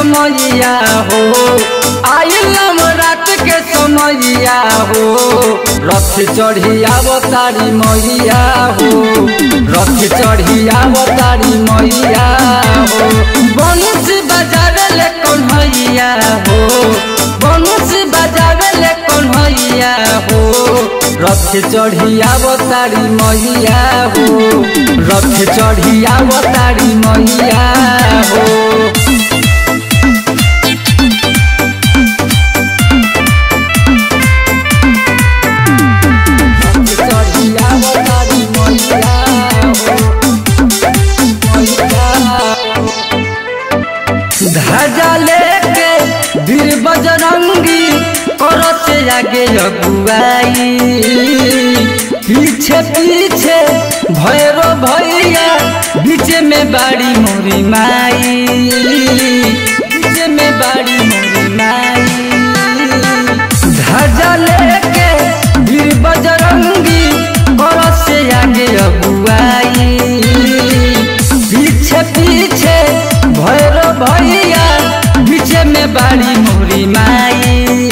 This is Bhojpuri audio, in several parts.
समैया हो आइलम रात के समैया हो रथ चढ़ी अवतारी मैया हो रथ चढ़ी अवतारी मैया हो बंश बजावे ले कन्हैया हो बंश बजावे ले कन्हैया हो रथ चढ़ी अवतारी मैया हो रथ चढ़ी अवतारी मैया हो चढ़ी अवतारी मैया हो मैया हो ध्वजा लेके वीर बजरंगी करत आगे अगुआई पीछे पीछे भैरो भैया बीच में बाड़ी मोरी माई बीच में बाड़ी मोरी माई ध्वजा लेके वीर बजरंगी करत से आगे अगुआई पीछे पीछे भैरो भैया बीच में बाड़ी मोरी माई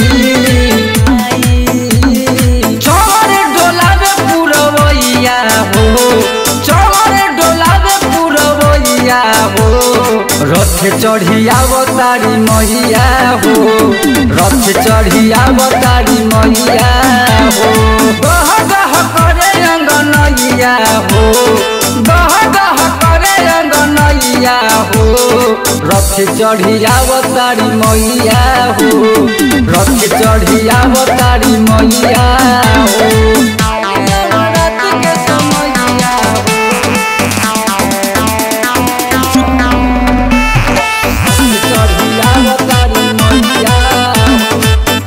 चौर डोलावे पुरवैया हो चौर डोलावे पुरवैया हो रथ चढ़ी अवतारी मैया हो रथ चढ़ी अवतारी मैया हो गह गह करे अंगनैया हो गह गह करे अंगनैया हो रथ चढ़ी अवतारी मैया हो रथ चढ़ी अवतारी मैया हो रात के समैया हो रथ चढ़ी अवतारी मैया हो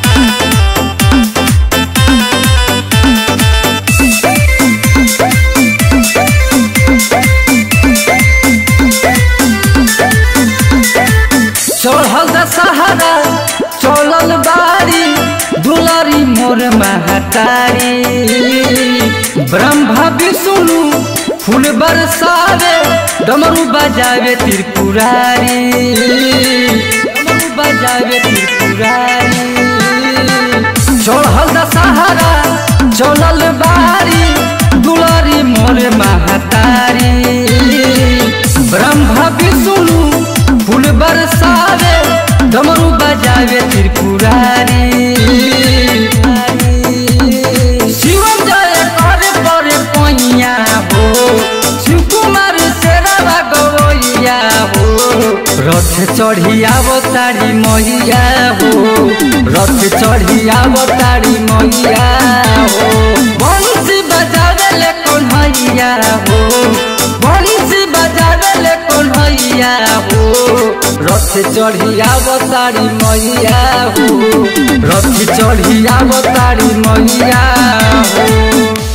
चढ़ल दशहरा चलल बारी दुलारी मोर महतारी ब्रह्मा विष्णु फूल बरसावे डमरू बजावे त्रिपुरारी डमरू बजावे त्रिपुरारी चढ़ल दशहरा चलल बारी दुलारी मोर महतारी ब्रह्मा विष्णु फूल बरसावे डमरू बजावे त्रिपुरारी शिवम जय कर पर पैया हो शिव कुमार शेरवा गवैया हो रथ चढ़ी अवतारी मैया हो रथ चढ़ी अवतारी मैया हो बंसी बजावे ले कन्हैया हो बंसी बजावे ले कन्हैया हो रथ चढ़ी अवतारी मैया हो रथ चढ़ी अवतारी मैया हो